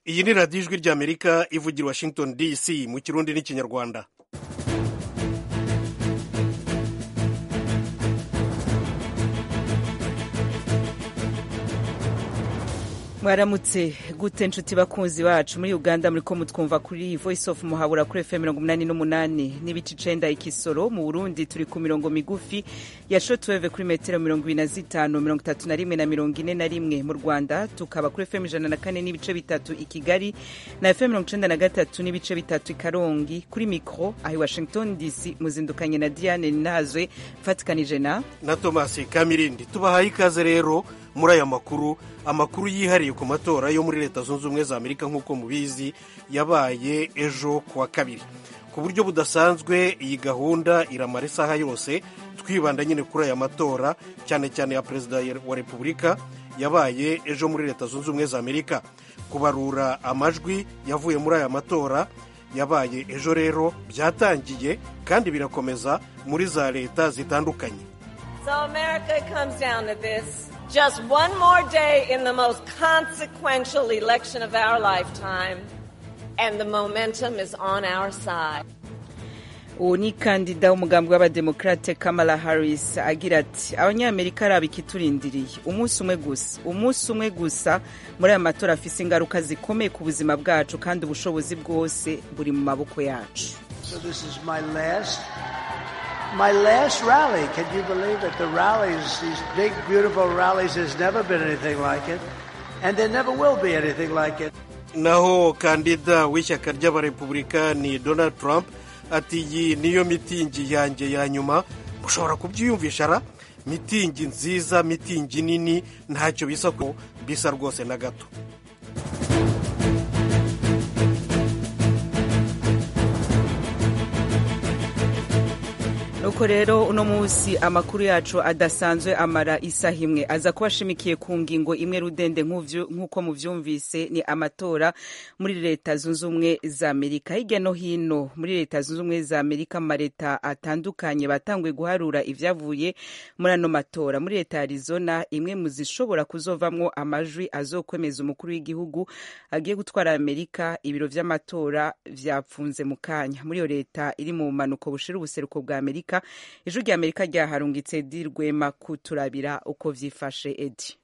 iyi ni radiyo ijwi ry'amerika ivugira washington dc mu kirundi n'ikinyarwanda mwaramutse gute nshuti bakunzi bacu muri uganda muri ko mutwumva kuri voice of muhabura kuri fm mirongo umunani n'umunani n'ibice icenda ikisoro mu burundi turi ku mirongo migufi ya shotweve kuri metero mirongo ibiri na zitanu mirongo itatu na rimwe na mirongo ine na rimwe mu rwanda tukaba kuri fm ijana na kane n'ibice bitatu i kigali na fm mirongo icenda na gatatu n'ibice bitatu i karongi kuri mikro aho i washington dc muzindukanye na diane nazwe mfatikanije na na tomasi kamirindi tubahaye ikaze rero muri aya makuru amakuru yihariye ku matora yo muri leta zunze ubumwe za amerika nk'uko mubizi yabaye ejo ku wa kabiri ku buryo budasanzwe iyi gahunda iramara isaha yose twibanda nyine kuri aya matora cyane cyane ya perezida wa repubulika yabaye ejo muri leta zunze ubumwe za amerika kubarura amajwi yavuye muri aya matora yabaye ejo rero byatangiye kandi birakomeza muri za leta zitandukanye So America comes down to this. Just one more day in the most consequential election of our lifetime, and the momentum is on our side. uwo ni kandida w'umugambi w'abademokarate kamala harris agira ati abanyamerika araba ikiturindiriye umunsi umwe gusa umunsi umwe gusa muri aya matora afise ingaruka zikomeye ku buzima bwacu kandi ubushobozi bwose buri mu maboko yacu So this is my last, my last rally. Can you believe it? The rallies, these big, beautiful rallies, there's never been anything like it, and there never will be anything like it. naho kandida w'ishyaka ry'abarepublikani donald trump ati iyi niyo mitingi yanjye ya nyuma mushobora kubyiyumvisha ra mitingi nziza mitingi nini ntacyo bisa ko bisa rwose na gato nuko rero uno munsi amakuru yacu adasanzwe amara isaha imwe aza kuba ashimikiye ku ngingo imwe rudende nk'ubyo- nk'uko mubyumvise ni amatora muri leta zunze ubumwe za amerika hirya no hino muri leta zunze ubumwe za amerika mu maleta atandukanye batanguye guharura ibyavuye muri ano matora muri leta ya arizona imwe mu zishobora kuzovamwo amajwi azokwemeza umukuru w'igihugu agiye gutwara amerika ibiro by'amatora byapfunze mu kanya muri iyo leta iri mu bumanuko bushira ubuseruko bwa amerika ijwi rya amerika ryaharungitse dirwema kuturabira uko vyifashe edi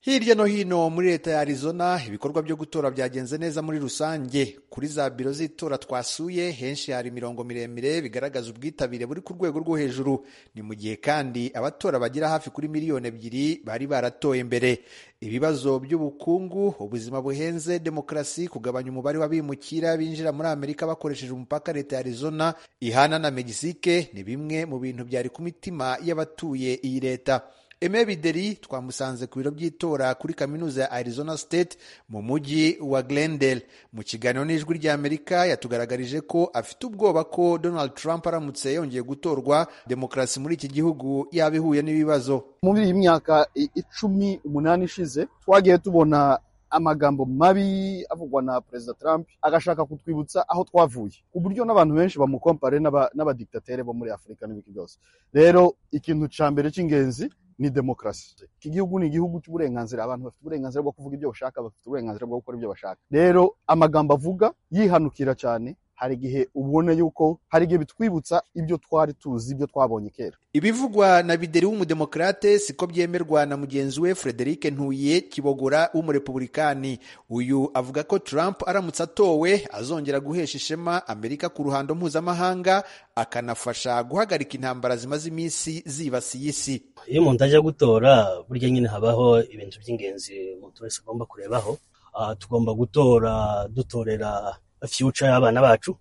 Hirya no hino muri leta ya Arizona ibikorwa byo gutora byagenze neza muri rusange. Kuri za biro z'itora twasuye henshi hari imirongo miremire bigaragaza ubwitabire buri ku rwego rwo hejuru. Ni mu gihe kandi abatora bagira hafi kuri miliyoni ebyiri bari baratoye mbere. Ibibazo by'ubukungu, ubuzima buhenze, demokarasi, kugabanya umubare w'abimukira binjira muri Amerika bakoresheje umupaka leta ya Arizona ihana na Mexique ni bimwe mu bintu byari ku mitima y'abatuye iyi leta. Aime Bideri twamusanze ku biro by'itora kuri kaminuza ya Arizona State mu mujyi wa Glendale. Mu kiganiro n'ijwi ry'Amerika yatugaragarije ko afite ubwoba ko Donald Trump aramutse yongeye gutorwa demokarasi muri iki gihugu yaba ihuye n'ibibazo. muri iyi myaka i- icumi umunani ishize twagiye tubona amagambo mabi avugwa na perezida trump agashaka kutwibutsa aho twavuye ku buryo n'abantu benshi bamukompare n'aba- n'abadiktatere bo muri afurika n'ibiki byose rero ikintu ca mbere cy'ingenzi ni demokarasi iki gihugu ni igihugu cy'uburenganzira abantu bafite uburenganzira bwo kuvuga ibyo bashaka bafite uburenganzira bwo gukora ibyo bashaka rero amagambo avuga yihanukira cyane hari igihe ubona yuko hari igihe bitwibutsa ibyo twari tuzi ibyo twabonye kera Ibivugwa na Bideri w'umudemokarate siko byemerwa na mugenzi we Frederic Ntuye Kibogora w'umurepublikani. Uyu avuga ko Trump aramutse atowe azongera guhesha ishema Amerika ku ruhando mpuzamahanga akanafasha guhagarika intambara zimaze iminsi zibasiye isi. iyo umuntu ajya gutora burya nyine habaho ibintu by'ingenzi umuntu wese agomba kurebaho Ah, tugomba gutora dutorera future y'abana bacu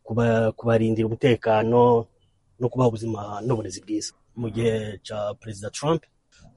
kuba- kubarindira umutekano no kubaha ubuzima n'uburezi bwiza mu gihe cya perezida trump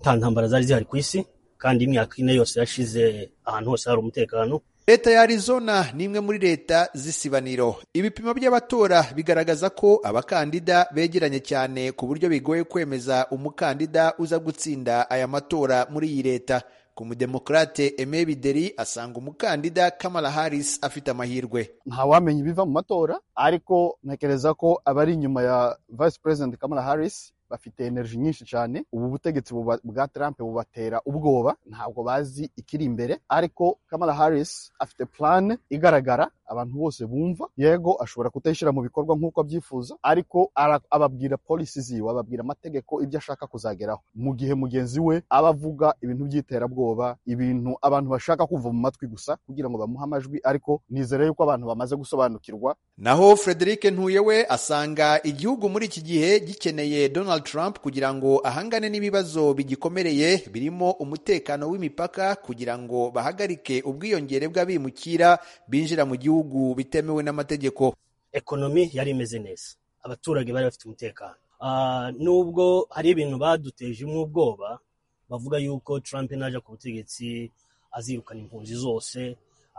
nta ntambara zari zihari ku isi kandi imyaka ine yose yashize ahantu hose hari umutekano Leta ya Arizona ni imwe muri leta z'isibaniro. Ibipimo by'abatora bigaragaza ko abakandida begeranye cyane ku buryo bigoye kwemeza umukandida uza gutsinda aya matora muri iyi leta. Ku mudemokarate Aime Bideri asanga umukandida Kamala Harris afite amahirwe. ntawamenya ibiva mu matora ariko ntekereza ko abari inyuma ya vice president kamala harris bafite energy nyinshi cyane ubu butegetsi buba- bwa Trump bubatera ubwoba ntabwo bazi ikiri imbere ariko Kamala Harris afite plan igaragara abantu bose bumva yego ashobora kutayishyira mu bikorwa nk'uko abyifuza ariko ara- ababwira policy ziwe ababwira amategeko ibyo ashaka kuzageraho mu gihe mugenzi we aba avuga ibintu by'iterabwoba ibintu abantu bashaka kumva mu matwi gusa kugira ngo bamuhe amajwi ariko nizere yuko abantu bamaze gusobanukirwa naho frederic ntuye we asanga igihugu muri iki gihe gikeneye donald trump kugira ngo ahangane n'ibibazo bigikomereye birimo umutekano w'imipaka kugira ngo bahagarike ubwiyongere bw'abimukira binjira mu gihugu bitemewe n'amategeko ekonomi yari imeze neza abaturage bari bafite umutekano Ah, nubwo hari ibintu baduteje ubwoba bavuga yuko trump naja ku butegetsi azirukana impunzi zose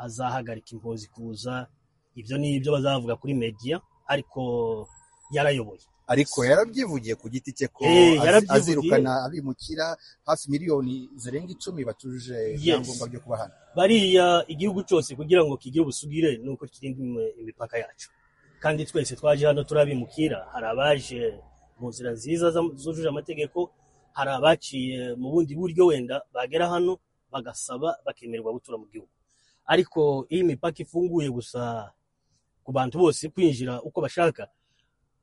azahagarika impunzi kuza ibyo ni ibyo bazavuga kuri media ariko yarayoboye ariko yarabyivugiye ku giti cye ko Eh, az- yarabyivugiye. azirukana abimukira hafi miliyoni zirenga icumi batujuje ibyangombwa byo kuba hano bariya igihugu cyose kugira ngo kigire ubusugire ni uko kirinda im- imipaka yacu kandi twese twaje hano turabimukira hari abaje mu nzira nziza zam- zujuje amategeko hari abaciye mu bundi buryo wenda bagera hano bagasaba bakemererwa gutura mu gihugu ariko iyo imipaka ifunguye gusa ku bantu bose kwinjira uko bashaka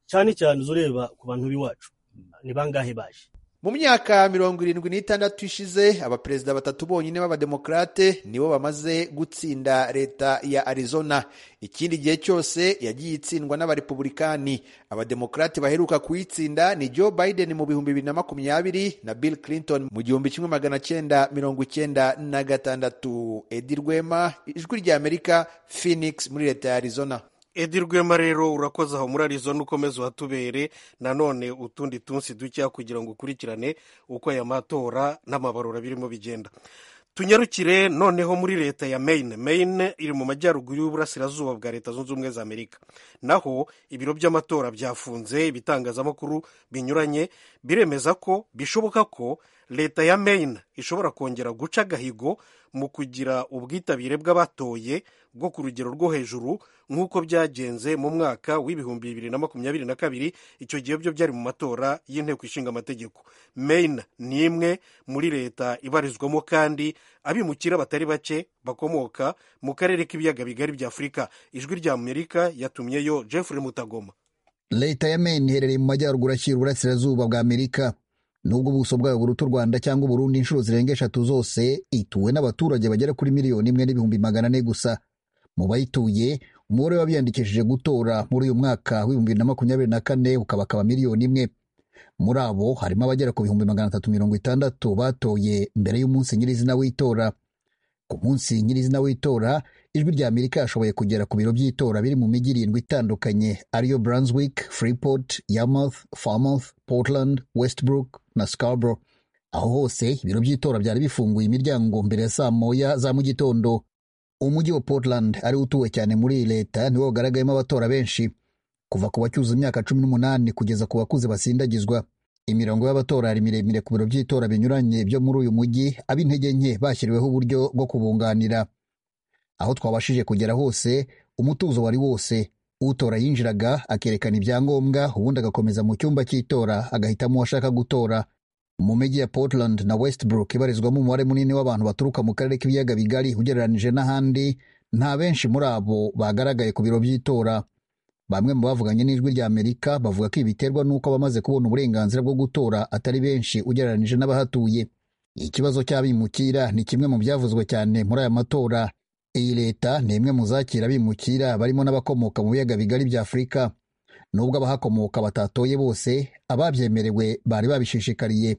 cyane cyane uza ureba ku bantu b'iwacu ni bangahe baje mu myaka mirongo irindwi n'itandatu ishize abaperezida batatu bonyine b'abademokarate nibo bamaze gutsinda leta ya arizona ikindi gihe cyose yagiye itsindwa n'abarepubulikani abademokarate baheruka kuyitsinda ni joe biden mu bihumbi bibiri na makumyabiri na bill clinton mu gihumbi kimwe magana cyenda mirongo icyenda na gatandatu edi rwema ijwi ry'amerika phoenix muri leta ya arizona edi rwema rero urakoze aho muri arizo n'ukomeze uhatubere nanone utundi tunsi dukeya kugira ngo ukurikirane uko aya matora n'amabarura birimo bigenda tunyarukire noneho muri leta ya Maine Maine iri mu majyaruguru y'uburasirazuba bwa leta zunze ubumwe za amerika naho ibiro by'amatora byafunze ibitangazamakuru binyuranye biremeza ko bishoboka ko leta ya Maine ishobora kongera guca agahigo mu kugira ubwitabire bw'abatoye bwo ku rugero rwo hejuru nk'uko byagenze mu mwaka w'ibihumbi bibiri na makumyabiri na kabiri icyo gihe byo byari mu matora y'inteko ishinga amategeko Maine ni imwe muri leta ibarizwamo kandi abimukira batari bake bakomoka mu karere k'ibiyaga bigari bya afurika ijwi rya amerika yatumyeyo jeffrey mutagoma leta ya Maine iherereye mu majyaruguru ashyira uburasirazuba bwa amerika nubwo ubuso bwayo buruta u rwanda cyangwa uburundi inshuro zirenga eshatu zose ituwe n'abaturage bagera kuri miliyoni imwe n'ibihumbi magana ane gusa mu bayituye umubare w'abiyandikishije gutora muri uyu mwaka w'ibihumbi bibiri na makumyabiri na kane ukabakaba miliyoni imwe muri abo harimo abagera ku bihumbi magana atatu mirongo itandatu batoye mbere y'umunsi nyirizina w'itora ku munsi nyirizina w'itora ijwi rya amerika yashoboye kugera ku biro by'itora biri mu mijyi irindwi itandukanye ariyo brunswick freeport yarmouth farmouth portland westbrook na scarborough aho hose ibiro by'itora byari bifunguye imiryango mbere ya saa moya za mu gitondo umujyi wa portland ari utuwe cyane muri iyi leta niwo wagaragayemo abatora benshi kuva ku bacyuza imyaka cumi n'umunani kugeza ku bakuze basindagizwa imirongo y'abatora ari miremire ku biro by'itora binyuranye byo muri uyu mujyi ab'intege nke bashyiriweho uburyo bwo kubunganira aho twabashije kugera hose umutuzo wari wose utora yinjiraga akerekana ibyangombwa ubundi agakomeza mu cyumba cy'itora agahitamo uwo ashaka gutora mu mijyi ya portland na westbrook ibarizwamo umubare munini w'abantu baturuka mu karere k'ibiyaga bigari ugereranije n'ahandi nta benshi muri abo bagaragaye ku biro by'itora bamwe mu bavuganye n'ijwi rya amerika bavuga ko ibi biterwa n'uko abamaze kubona uburenganzira bwo gutora atari benshi ugereranije n'abahatuye ikibazo cy'abimukira ni kimwe mu byavuzwe cyane muri aya matora iyi leta ni imwe mu zakira abimukira barimo n'abakomoka mu biyaga bigari bya afurika nubwo abahakomoka batatoye bose ababyemerewe bari babishishikariye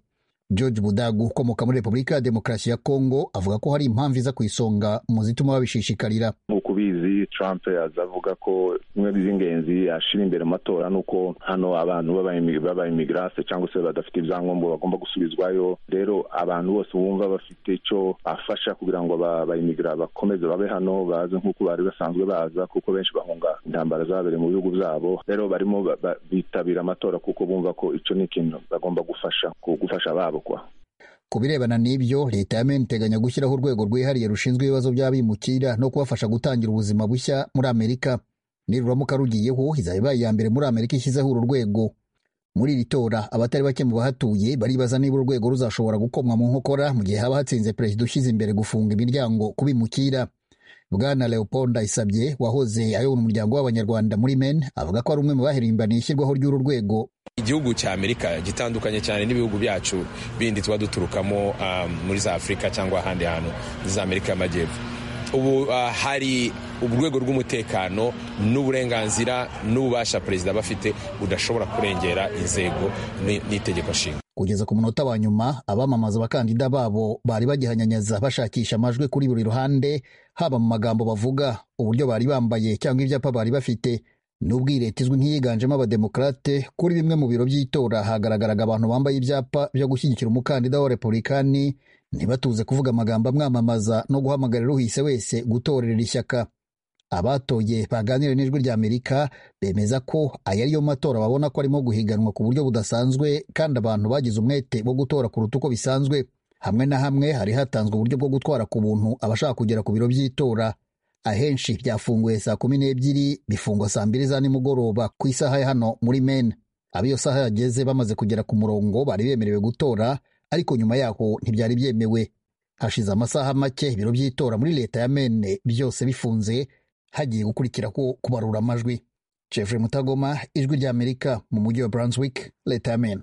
george budagu ukomoka muri repubulika ya demokarasi ya kongo avuga ko hari impamvu iza ku isonga mu zituma babishishikarira nk'uko ubizi trump azavuga ko bimwe by'ingenzi yashira imbere mu matora ni uko hano abantu b'aba- b'abayimigirase cyangwa se badafite ibyangombwa bagomba gusubizwayo rero abantu bose bumva bafite icyo bafasha kugira ngo aba- abayimigirasi bakomeze babe hano baze nk'uko bari basanzwe baza kuko benshi bahunga intambara zabereye mu bihugu byabo rero barimo ba- ba- bitabira amatora kuko bumva ko icyo ni ikintu bagomba gufasha ku- gufasha babo kwa Ku birebana n'ibyo leta ya Maine iteganya gushyiraho urwego rwihariye rushinzwe ibibazo by'abimukira no kubafasha gutangira ubuzima bushya muri Amerika niruramuka rugiyeho izaba ibaye iya mbere muri Amerika ishyizeho uru rwego muri iri tora abatari bake mu bahatuye baribaza niba urwego ruzashobora gukomwa mu nkokora mu gihe haba hatsinze perezida ushyize imbere gufunga imiryango kubimukira bwana leopold ndayisabye wahoze ayobora umuryango w'abanyarwanda muri men avuga ko ari umwe mu bahirimbaniye ishyirwaho ry'uru rwego igihugu cya amerika gitandukanye cyane n'ibihugu byacu bindi tuba duturukamo um, muri za afurika cyangwa ahandi hantu za amerika y'amajyepfo ubu uh, hari urwego rw'umutekano n'uburenganzira n'ububasha perezida aba afite budashobora kurengera inzego n'itegeko nshinga kugeza ku munota wa nyuma abamamaza abakandida babo bari bagihanyanyaza bashakisha amajwi kuri buri ruhande haba mu magambo bavuga uburyo bari bambaye cyangwa ibyapa bari bafite nubwo iyi leta izwi nk'iyiganjemo abademokarate kuri bimwe mu biro by'itora hagaragaraga abantu bambaye ibyapa byo gushyigikira umukandida wa repubulikani ntibatuze kuvuga amagambo amwamamaza no guhamagarira uhise wese gutorera ishyaka abatoye baganire n'ijwi rya amerika bemeza ko aya ariyo matora babona ko arimo guhiganwa ku buryo budasanzwe kandi abantu bagize umwete wo gutora kuruta uko bisanzwe hamwe na hamwe hari hatanzwe uburyo bwo gutwara ku buntu abashaka kugera ku biro by'itora ahenshi byafunguye saa kumi n'ebyiri bifungwa saa mbiri za nimugoroba ku isaha ya hano muri mena abo iyo saha yageze bamaze kugera ku murongo bari bemerewe gutora ariko nyuma yaho ntibyari byemewe hashize amasaha make ibiro by'itora muri leta ya mene byose bifunze hagiye gukurikira ko kubarura amajwi jeffrey mutagoma ijwi ry'amerika mu mujyi wa brunswick leta ya mene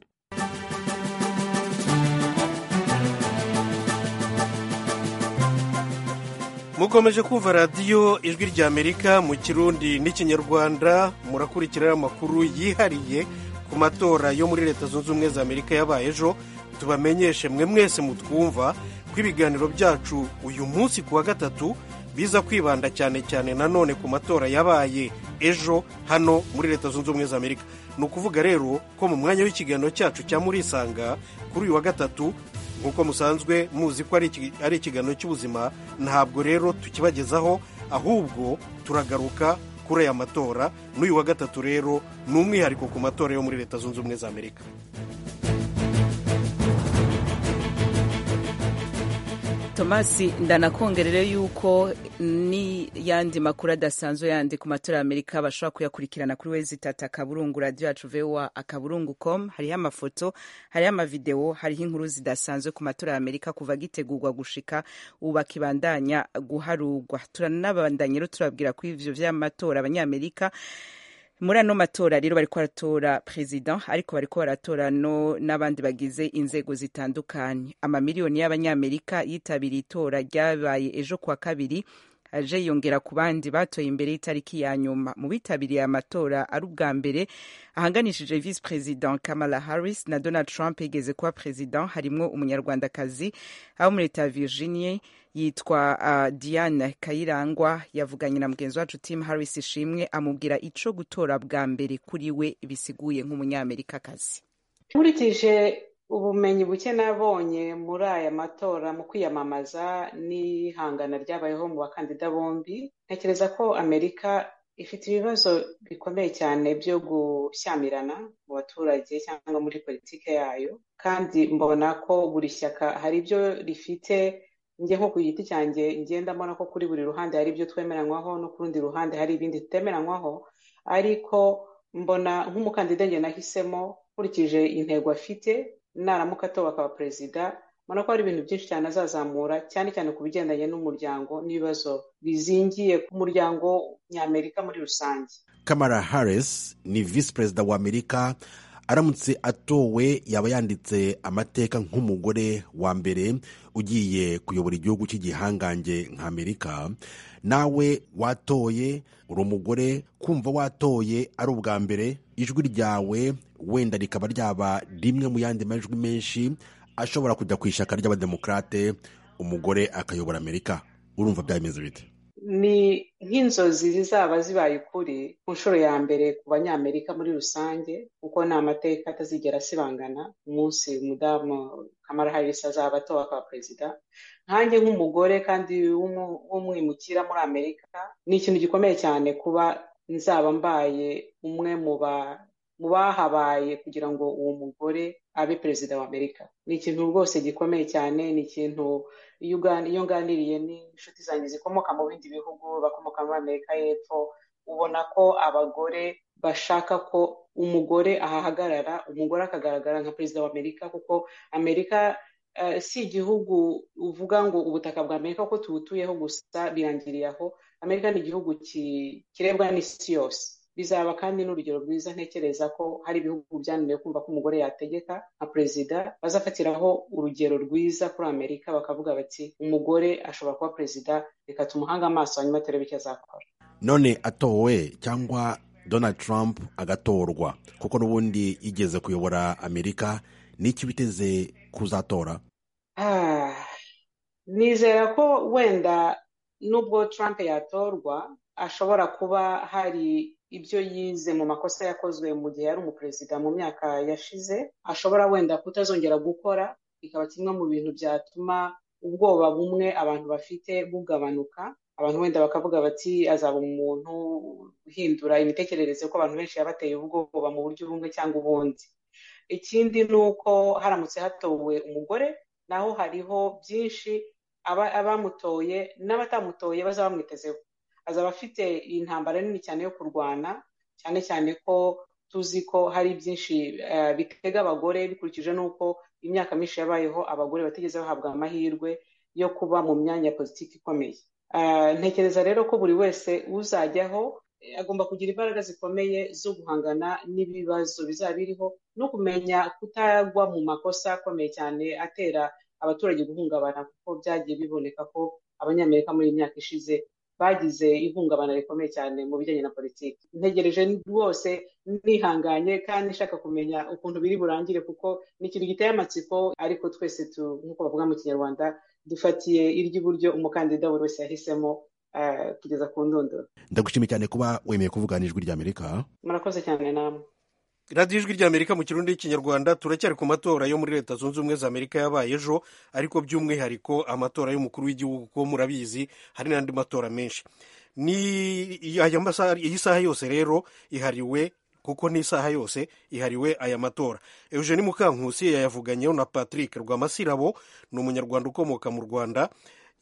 mukomeje kumva radiyo ijwi ry'amerika mu kirundi n'ikinyarwanda murakurikira amakuru yihariye ku matora yo muri leta zunze ubumwe za amerika yabaye ejo tubamenyeshe mwe mwese mutwumva ko ibiganiro byacu uyu munsi ku wa gatatu biza kwibanda cyane cyane nanone ku matora yabaye ejo hano muri leta zunze ubumwe za amerika ni ukuvuga rero ko mu mwanya w'ikiganiro cyacu cya murisanga kuri uyu wa gatatu nk'uko musanzwe muzi ko ari ikiganiro cy'ubuzima ntabwo rero tukibagezaho ahubwo turagaruka kuri aya matora n'uyu wa gatatu rero ni umwihariko ku matora yo muri leta zunze ubumwe za amerika tomasi ndanakongerere yuko n'iyandi makuru adasanzwe yandi ku matora ya amerika bashobora kuyakurikirana kuri wezi tata akaburungu radiyo yacu vewa akaburungu komu hariho amafoto hariho amavidewo hariho inkuru zidasanzwe ku matora ya amerika kuva gitegurwa gushika ubu bakibandanya guharugwa turanabandanya rero turabwira ko ibyo by'amatora abanyamerika muri ano matora rero bari baratora perezida ariko bari baratora n'abandi bagize inzego zitandukanye amamiliyoni y'abanyamerika yitabiriye itora ryabaye ejo kuwa kabiri aje yongera ku bandi batoye imbere y'itariki ya nyuma mu bitabiriye amatora ari ubwa mbere ahanganishije visi perezida kamala harris na donald trump yigeze kuba perezida harimo umunyarwandakazi abo muri leta ya virginia yitwa uh, diane kayirangwa yavuganye na mugenzi wacu tim harris ishimwe amubwira ico gutora bwa mbere kuri we bisiguye nk'umunyamerikakazi nkurikije ubumenyi buke nabonye muri aya matora mu kwiyamamaza n'ihangana ryabayeho mu bakandida bombi ntekereza ko amerika ifite ibibazo bikomeye cyane byo gushyamirana mu baturage cyangwa muri politiki yayo kandi mbona ko buri shyaka hari ibyo rifite njye nko ku giti cyanjye ngenda mbona ko kuri buri ruhande hari ibyo twemeranywaho no ku rundi ruhande hari ibindi tutemeranywaho ariko mbona nk'umukandida njye nahisemo nkurikije intego afite naramuka atowe akaba perezida mbona ko hari ibintu byinshi cyane azazamura cyane cyane ku bigendanye n'umuryango n'ibibazo bizingiye ku muryango ny'amerika muri rusange kamara harris ni visi perezida wa amerika aramutse atowe yaba yanditse amateka nk'umugore wa mbere ugiye kuyobora igihugu cy'igihangange nk'amerika nawe watoye uri umugore kumva watoye ari ubwa mbere ijwi ryawe wenda rikaba ryaba rimwe mu yandi majwi menshi ashobora kujya ku ishyaka ry'abademokarate umugore akayobora amerika urumva byameze bite ni nk'inzozi zizaba zibaye ukuri ku nshuro ya mbere ku banyamerika muri rusange kuko ni amateka atazigera asibangana umunsi umudamu kamara harisi azaba atowe akaba perezida nkanjye nk'umugore kandi w'umwimukira muri amerika ni ikintu gikomeye cyane kuba nzaba mbaye umwe mu bahabaye kugira ngo uwo mugore abe perezida wa amerika ni ikintu rwose gikomeye cyane ni ikintu iyo uganiriye n'inshuti zanjye zikomoka mu bindi bihugu bakomoka muri amerika y'epfo ubona ko abagore bashaka ko umugore ahahagarara umugore akagaragara nka perezida wa amerika kuko amerika eh, si igihugu uvuga ngo ubutaka bwa amerika kuko tubutuyeho gusa birangiriye aho amerika ni igihugu ki- kirebwa n'isi yose bizaba kandi n'urugero rwiza ntekereza ko hari ibihugu byananiwe kumva ko umugore yategeka nka perezida bazafatiraho urugero rwiza kuri amerika bakavuga bati umugore ashobora kuba perezida reka tumuhange amaso hanyuma turebe icyo azakora none atowe cyangwa donald trump agatorwa kuko n'ubundi yigeze kuyobora amerika n'icyo biteze kuzatora Ah, nizera ko wenda nubwo trump yatorwa ashobora kuba hari ibyo yize mu makosa yakozwe mu gihe yari umuperezida mu myaka yashize ashobora wenda kutazongera gukora bikaba kimwe mu bintu byatuma ubwoba bumwe abantu bafite bugabanuka abantu wenda bakavuga bati azaba umuntu uhindura imitekerereze ko abantu benshi yabateye ubwoba mu buryo bumwe cyangwa ubundi ikindi ni uko haramutse hatowe umugore naho hariho byinshi aba- abamutoye n'abatamutoye bazaba bamwitezeho azaba afite intambara nini cyane yo kurwana cyane cyane ko tuzi ko hari byinshi eh, bitega abagore bikurikije n'uko imyaka myinshi yabayeho abagore batigeze bahabwa amahirwe yo kuba mu myanya ya politiki ikomeye Eh, ntekereza rero ko buri wese uzajyaho eh, agomba kugira imbaraga zikomeye zo guhangana n'ibibazo bizaba biriho no kumenya kutagwa mu makosa akomeye cyane atera abaturage guhungabana kuko byagiye biboneka ko abanyamerika muri iyi myaka ishize bagize ihungabana rikomeye cyane mu bijyanye na politiki ntegereje rwose nihanganye kandi nshaka kumenya ukuntu biri burangire kuko ni ikintu giteye amatsiko ariko twese tu nk'uko bavuga mu kinyarwanda dufatiye iry'iburyo umukandida buri wese yahisemo eh, kugeza ku ndunduro ndagushimiye cyane kuba wemeye kuvugana ijwi ry'amerika murakoze cyane namwe radiyo ijwi ry'amerika mu kirundi y'ikinyarwanda turacyari ku matora yo muri leta zunze ubumwe za amerika yabaye ejo ariko by'umwihariko amatora y'umukuru w'igihugu kuko murabizi hari n'andi matora menshi ni aya masaha iyi saha yose rero ihariwe kuko n'isaha yose ihariwe aya matora eugene mukankusi yayavuganyeho na patrick rwamasirabo ni umunyarwanda ukomoka mu rwanda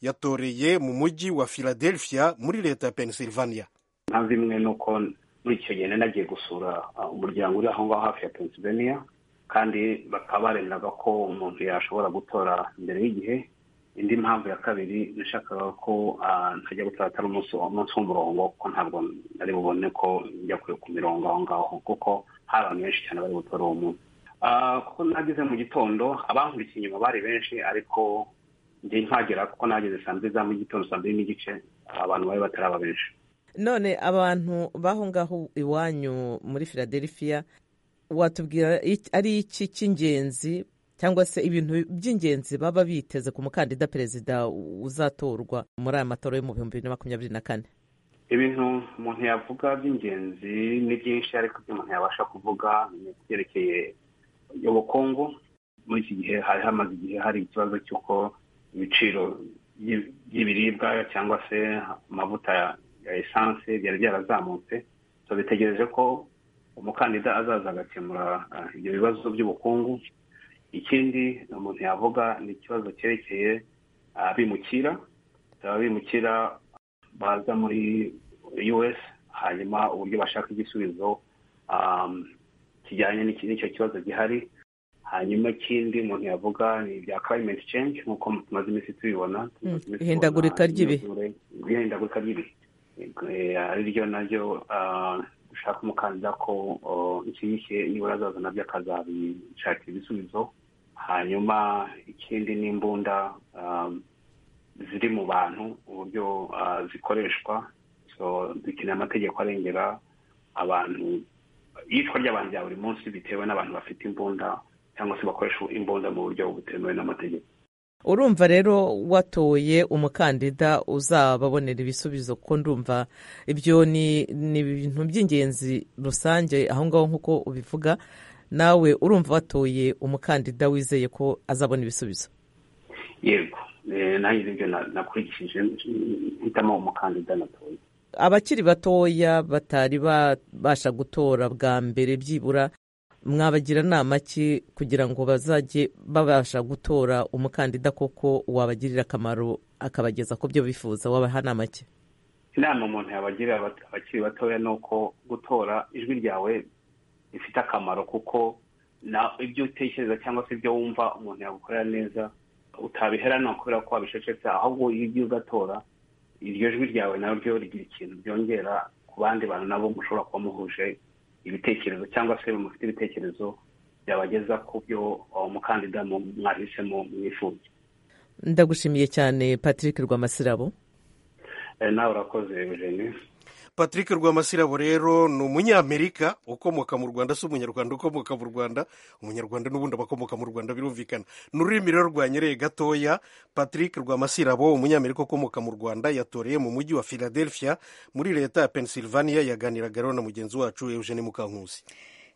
yatoreye mu mujyi wa philadelphia muri leta ya pennsylvania mpamvu imwe ni uko muri icyo gihe nari nagiye gusura uh, umuryango uri aho ngaho hafi ya pennsylvania kandi bakaba baremeraga ko umuntu yashobora gutora mbere y'igihe indi mpamvu ya kabiri nashakaga ko uh, ntajya gutora atari umunsi umunsi w'umurongo kuko ntabwo nari bubone ko njya ku- ku mirongo aho ngaho kuko hari abantu benshi cyane bari gutora uwo munsi Ah, kuko nageze mu gitondo abankurikiye inyuma bari benshi ariko njye ntagera kuko nageze saa mbiri za mu gitondo saa mbiri n'igice abantu bari bataraba benshi none abantu b'aho ngaho iwanyu muri philadelphia watubwira iki- ari iki cy'ingenzi cyangwa se ibintu by'ingenzi baba biteze ku mukandida perezida uzatorwa muri aya matora yo mu bihumbi bibiri na makumyabiri na kane ibintu umuntu yavuga by'ingenzi ni byinshi ariko ibyo umuntu yabasha kuvuga ni ibyerekeye ubukungu muri iki gihe hari hamaze igihe hari ikibazo cy'uko ibiciro by'i- by'ibiribwa cyangwa se amavuta ya ya esanse byari byarazamutse so bitegereje ko umukandida azaza agakemura ah, ibyo bibazo by'ubukungu ikindi umuntu yavuga ni ikibazo cyerekeye abimukira abimukira baza muri us hanyuma uburyo bashaka igisubizo um, kijyanye n'iki- n'icyo kibazo gihari hanyuma ikindi umuntu yavuga ni ibya climate change nk'uko tumaze iminsi tubibona tumaze iminsi ihindagurika tubona ry'ibihe imyuzure, ihindagurika ry'ibihe Eh, ari ryo naryo ah, dushaka umukandida ko oh, iki gihe nibura azaza nabyo akazabishakira ibisubizo hanyuma ikindi ni imbunda um, ziri mu bantu uburyo ah, zikoreshwa so dukeneye amategeko arengera abantu iyicwa ry'abantu rya buri munsi bitewe n'abantu bafite imbunda cyangwa se bakoresha imbunda mu buryo butemewe n'amategeko urumva rero watoye umukandida uzababonera ibisubizo kuko ndumva ibyo ni ni ibintu by'ingenzi rusange aho ngaho nk'uko ubivuga nawe urumva watoye umukandida wizeye ko azabona ibisubizo yego Eh, nanjye nibyo na- nakurikije mm, hitamo umukandida natoye abakiri batoya batari babasha gutora bwa mbere byibura mwabagira inama ki kugira ngo bazajye babasha gutora umukandida koko wabagirira akamaro akabageza ku byo bifuza wabaha nama ki inama umuntu yabagirira abat- abakiri batoya ni uko gutora ijwi ryawe rifite akamaro kuko na ibyo utekereza cyangwa se ibyo wumva umuntu yagukorera neza utabiheranwa kubera ko wabicecetse ahubwo iyo ugiye ugatora iryo jwi ryawe naryo rigira ikintu byongera ku bandi bantu nabo mushobora kuba muhuje ibitekerezo cyangwa se mufite ibitekerezo byabageza ku byo uwo mukandida mu- mwahisemo mwifuza ndagushimiye cyane patrick rwamasirabo Eh, nawe urakoze eugenie patrick rwamasirabo rero ni umunyamerika ukomoka mu rwanda si umunyarwanda ukomoka mu rwanda umunyarwanda n'ubundi abakomoka mu rwanda birumvikana ni ururimi rero rwanyereye gatoya patrick rwamasirabo umunyamerika ukomoka mu rwanda yatoreye mu mujyi wa philadelphia muri leta ya pennsylvania yaganiraga rero na mugenzi wacu eugene mukankusi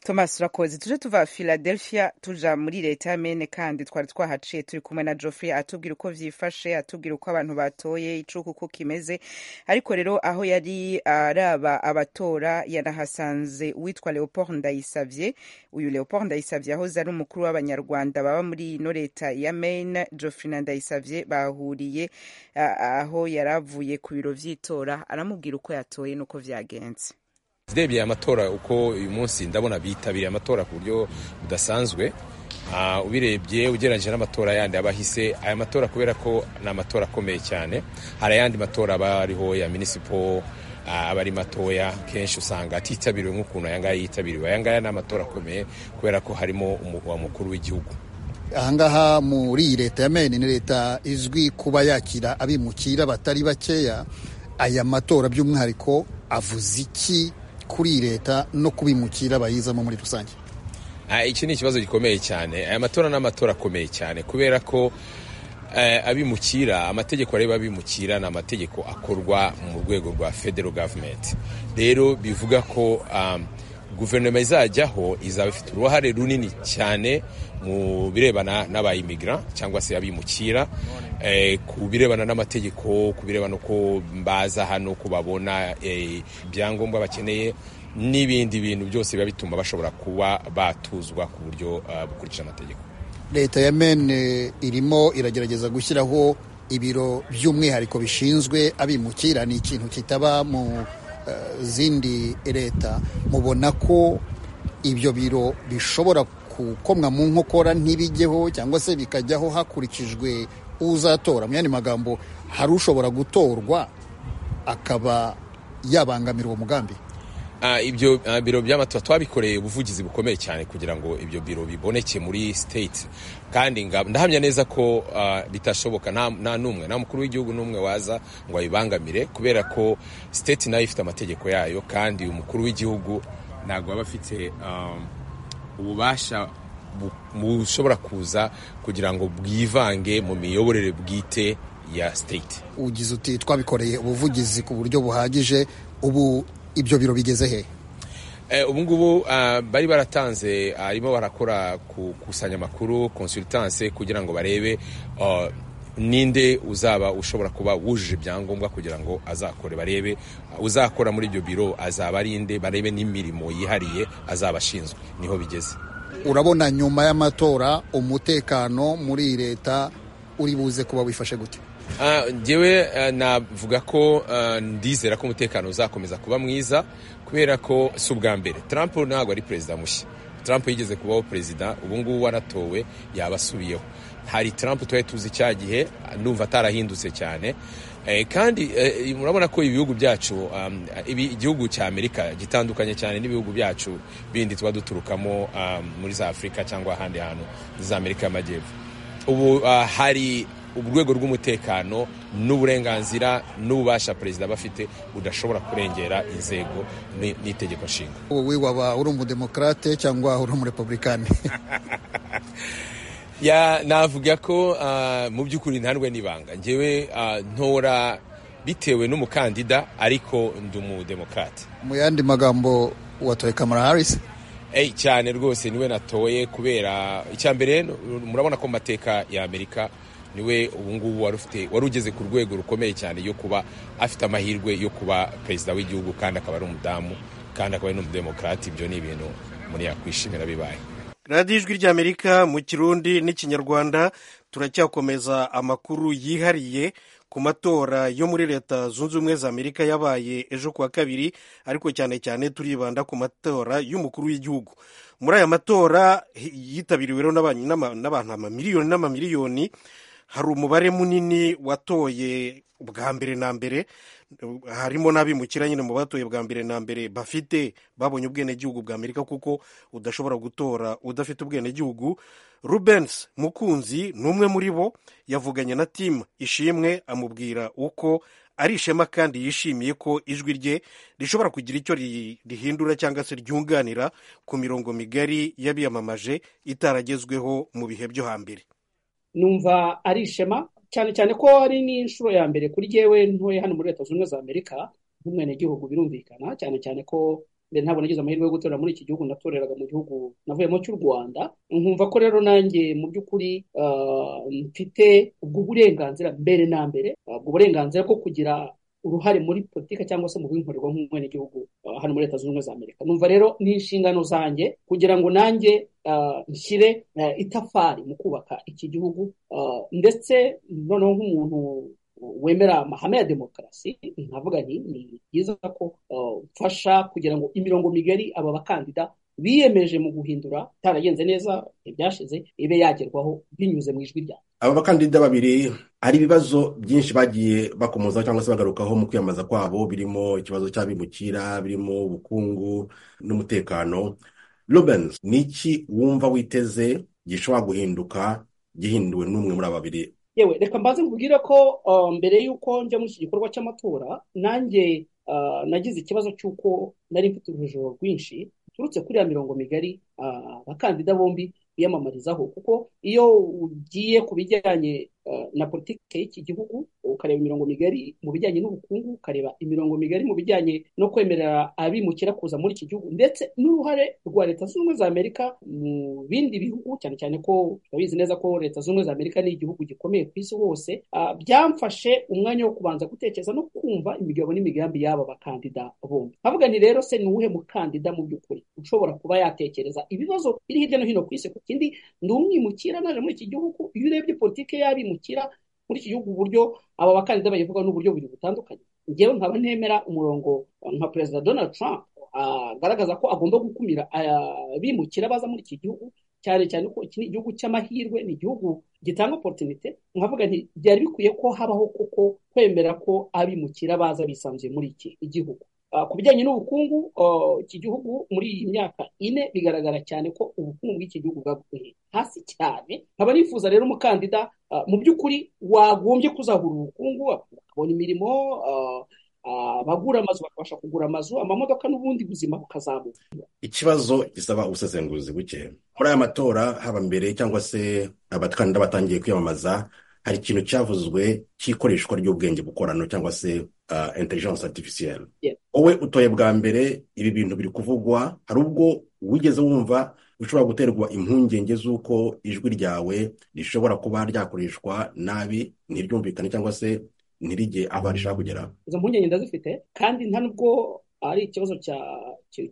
thomas urakoze tuje tuva philadelphia tuja muri leta ya mene kandi twari twahaciye turi kumwe na geoffrey atubwira uko byifashe atubwira uko abantu batoye icuku uko kimeze ariko rero aho yari araba abatora yanahasanze uwitwa leopold ndayisabye uyu leopold ndayisabye yahoze ari umukuru w'abanyarwanda baba muri ino leta ya maine geoffrey na ndayisabye bahuriye ah, aho yari avuye ku biro by'itora aramubwira uko yatoye n'uko byagenze ndebye aya matora uko uyu munsi ndabona bitabiriye amatora ku buryo budasanzwe Ah, ubirebye ugereranyije n'amatora yandi abahise aya matora kubera ko ni amatora akomeye cyane hari ayandi matora aba ariho ya minisipo ah, aba ari matoya kenshi usanga atitabiriwe nk'ukuntu aya ngaya yitabiriwe aya ngaya ni amatora akomeye kubera ko harimo umu- wa mukuru w'igihugu ahangaha muri iyi leta ya mene ni leta izwi kuba yakira abimukira batari bakeya aya matora by'umwihariko avuze iki kuri iyi leta no kubimukira bayizamo muri rusange Ah, iki ni ikibazo gikomeye cyane aya matora ni amatora akomeye cyane kubera ko eh, abimukira amategeko areba abimukira ni amategeko akorwa mu rwego rwa federal government rero bivuga ko um, guverinoma izajyaho izaba ifite uruhare runini cyane mu birebana n'abayimigara cyangwa se abimukira eh, ku birebana n'amategeko ku birebana uko baza hano ku babona eh, ibyangombwa bakeneye n'ibindi bintu byose biba bituma bashobora kuba batuzwa ku buryo ah, bukurikije amategeko leta ya mene irimo iragerageza gushyiraho ibiro by'umwihariko bishinzwe abimukira ni ikintu kitaba mu eh, zindi leta mubona ko ibyo biro bishobora gukomwa mu nkokora ntibijyeho cyangwa se bikajyaho hakurikijwe uzatora mu yandi magambo hari ushobora gutorwa akaba yabangamira uwo mugambi Ah, ibyo ah, biro by'amatora twabikoreye ubuvugizi bukomeye cyane kugira ngo ibyo biro biboneke muri state kandi nga- ndahamya neza ko ah, bitashoboka nta nta n'umwe nta mukuru w'igihugu n'umwe waza ngo abibangamire kubera ko state nayo ifite amategeko yayo kandi umukuru w'igihugu ntabwo aba afite um, ububasha bu- bushobora kuza kugira ngo bwivange mu miyoborere bwite ya state ugize uti twabikoreye ubuvugizi ku buryo buhagije ubu ibyo biro bigeze he Eh, ubu ngubu ah, bari baratanze harimo barakora ku- gukusanya amakuru consultance kugira ngo barebe ah, ninde uzaba ushobora kuba wujuje ibyangombwa kugira ngo azakore barebe ah, uzakora muri ibyo biro azaba ari nde barebe n'imirimo yihariye azaba ashinzwe niho bigeze urabona nyuma y'amatora umutekano muri iyi leta uri buze kuba wifashe gute Ah, njyewe ah, navuga ko ah, ndizera ko umutekano uzakomeza kuba mwiza kubera ko si ubwa mbere trump ntabwo ari perezida mushya trump yigeze kubaho perezida ubu ngubu waratowe yaba asubiyeho hari trump twari tuzi cya gihe ah, ndumva atarahindutse cyane Eh, kandi eh, murabona ko ibihugu byacu um, ibi- igihugu cya amerika gitandukanye cyane n'ibihugu byacu bindi tuba duturukamo um, muri za afurika cyangwa ahandi hantu za amerika y'amajyepfo ubu ah, hari urwego rw'umutekano n'uburenganzira n'ububasha perezida aba afite budashobora kurengera inzego ni- n'itegeko nshinga wowe waba uri umudemokarate cyangwa uri umurepublikani ya navuga ko ah, mu by'ukuri ntarwe n'ibanga ngewe ah, ntora bitewe n'umukandida ariko ndi umudemokarate mu yandi magambo watoye kamara harisi Ey cyane rwose niwe natoye kubera icya mbere n- murabona ko mu mateka ya Amerika niwe ubungubu wari ufite wari ugeze ku rwego rukomeye cyane yo kuba afite amahirwe yo kuba perezida w'igihugu kandi akaba ari umudamu kandi akaba ari n'umudemokarate ibyo ni ibintu umuntu yakwishimira bibaye radiyo ijwi ry'amerika mu kirundi n'ikinyarwanda turacyakomeza amakuru yihariye ku matora yo muri leta zunze ubumwe za amerika yabaye ejo kuwa kabiri ariko cyane cyane turibanda ku matora y'umukuru w'igihugu muri aya matora yitabiriwe n'abantu amamiliyoni n'amamiliyoni hari umubare munini watoye bwa mbere na mbere harimo n'abimukira nyine mu batoye bwa mbere na mbere bafite babonye ubwenegihugu bwa amerika kuko udashobora gutora udafite ubwenegihugu rubensi mukunzi ni umwe muri bo yavuganye na timu ishimwe amubwira uko ari ishema kandi yishimiye ko ijwi rye rishobora kugira icyo rihindura cyangwa se ryunganira ku mirongo migari y'abiyamamaje itaragezweho mu bihe byo hambere numva ari ishema cyane cyane ko ari n'inshuro ya mbere kuri yewe ntoya hano muri leta zunze ubumwe za amerika nk'umwenegihugu birumvikana cyane cyane ko mbere ntabwo nagize amahirwe yo gutorera muri iki gihugu natoreraga mu gihugu navuyemo cy'u rwanda nkumva ko rero nanjye mu by'ukuri mfite ubwo burenganzira mbere na mbere ubwo burenganzira bwo kugira uruhare muri politiki cyangwa se mu binkorerwa nk'umwenegihugu hano muri leta zunze ubumwe za amerika numva rero ni inshingano zanjye kugira ngo nanjye nshyire itafari mu kubaka iki gihugu ndetse noneho nk'umuntu wemera amahame ya demokarasi nkavuga nti ni byiza ko mfasha kugira ngo imirongo migari aba bakandida biyemeje mu guhindura itaragenze neza ibyashize ibe yagerwaho binyuze mu ijwi ryawe aba bakandida babiri hari ibibazo byinshi bagiye bakomozaho cyangwa se bagarukaho mu kwiyamamaza kwabo birimo ikibazo cy'abimukira birimo ubukungu n'umutekano Rubens ni iki wumva witeze gishobora guhinduka gihinduwe n'umwe muri aba babiri yewe reka mbanze nkubwire ko mbere y'uko njya muri iki gikorwa cy'amatora nanjye nagize ikibazo cy'uko nari mfite urujijo rwinshi turutse kuri ya mirongo migari abakandida bombi biyamamarizaho kuko iyo ugiye ku bijyanye na politiki y'iki gihugu ukareba imirongo migari mu bijyanye n'ubukungu ukareba imirongo migari mu bijyanye no kwemerera abimukira kuza muri iki gihugu ndetse n'uruhare rwa leta zunze ubumwe za amerika mu bindi bihugu cyane cyane ko turabizi neza ko leta zunze ubumwe za amerika ni igihugu gikomeye ku isi hose byamfashe umwanya wo kubanza gutekereza no kumva imigabo n'imigambi y'aba bakandida bombi havuga ni rero se ni uwuhe mukandida mu by'ukuri ushobora kuba yatekereza ibibazo biri hirya no hino ku isi ku kindi ni umwimukira naje muri iki gihugu iyo urebye politiki y'abimukira muri iki gihugu uburyo aba bakandida bayivuga n'uburyo bubiri butandukanye ngewe nkaba ntemera umurongo nka perezida donald trump agaragaza ko agomba gukumira abimukira baza muri iki gihugu cyane cyane ko iki ni igihugu cy'amahirwe ni igihugu gitanga oporutunite nkavuga nti byari bikwiye ko habaho kuko kwemera ko abimukira baza bisanzuye muri iki igihugu ku bijyanye n'ubukungu iki gihugu muri iyi myaka ine bigaragara cyane ko ubukungu bw'iki gihugu bwaguye hasi cyane nkaba nifuza rero umukandida mu by'ukuri wagombye kuzahura ubukungu bakabona imirimo abagura amazu bakabasha kugura amazu amamodoka n'ubundi buzima bukazamuka ikibazo gisaba ubusesenguzi buke muri aya matora haba mbere cyangwa se abakandida batangiye kwiyamamaza hari ikintu cyavuzwe cy'ikoreshwa ry'ubwenge bukorano cyangwa se intelligence artificielle wowe utoye bwa mbere ibi bintu biri kuvugwa hari ubwo wigeze wumva bishobora guterwa impungenge z'uko ijwi ryawe rishobora kuba ryakoreshwa nabi ntiryumvikane cyangwa se ntirige aho rishaka kugera izo mpungenge ndazifite kandi nta nubwo ari ikibazo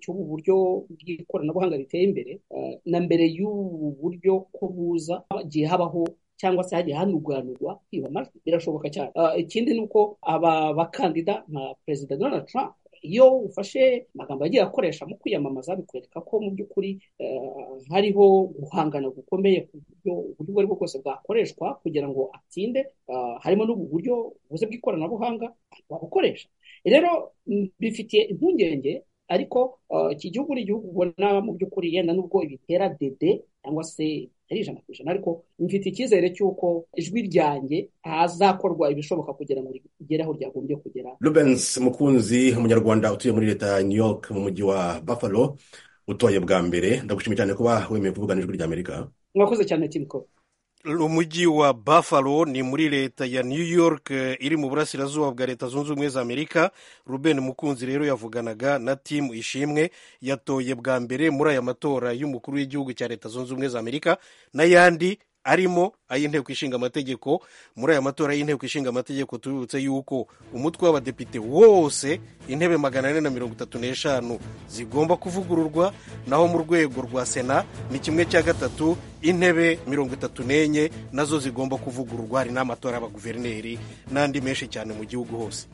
cy'ubu buryo bw'ikoranabuhanga riteye imbere na mbere y'ubu buryo ko buza hagiye habaho cyangwa se hagiye hanuganurwa kwiba amajwi birashoboka cyane ikindi ni uko aba bakandida nka perezida donald trump iyo ufashe amagambo yagiye akoresha mu kwiyamamaza bikwereka ko mu by'ukuri hariho guhangana gukomeye ku buryo uburyo ubwo ari bwo bwose bwakoreshwa kugira ngo atsinde harimo n'ubu buryo buze bw'ikoranabuhanga wabukoresha rero bifitiye impungenge ariko iki gihugu ni igihugu ubona mu by'ukuri yenda n'ubwo ibitera dede cyangwa se ari ijana ku ijana ariko mfite icyizere cy'uko ijwi ryanjye hazakorwa ibishoboka kugira ngo rigere aho ryagombye kugera rubensi mukunzi umunyarwanda utuye muri leta ya new york mu mujyi wa buffalo utoye bwa mbere ndagushimiye cyane kuba wemeye kuvugana ijwi rya amerika mwakoze cyane timiko umujyi wa buffalo ni muri leta ya new york iri mu burasirazuba bwa leta zunze ubumwe za amerika ruben mukunzi rero yavuganaga na timu ishimwe yatoye bwa mbere muri aya matora y'umukuru w'igihugu cya leta zunze ubumwe za amerika n'ayandi arimo ay'inteko ishinga amategeko muri aya matora y'inteko ishinga amategeko tubibutse yuko umutwe w'abadepite wose intebe magana ane na mirongo itatu n'eshanu zigomba kuvugururwa naho mu rwego rwa sena ni kimwe cya gatatu intebe mirongo itatu n'enye nazo zigomba kuvugururwa hari n'amatora y'abaguverineri n'andi menshi cyane mu gihugu hose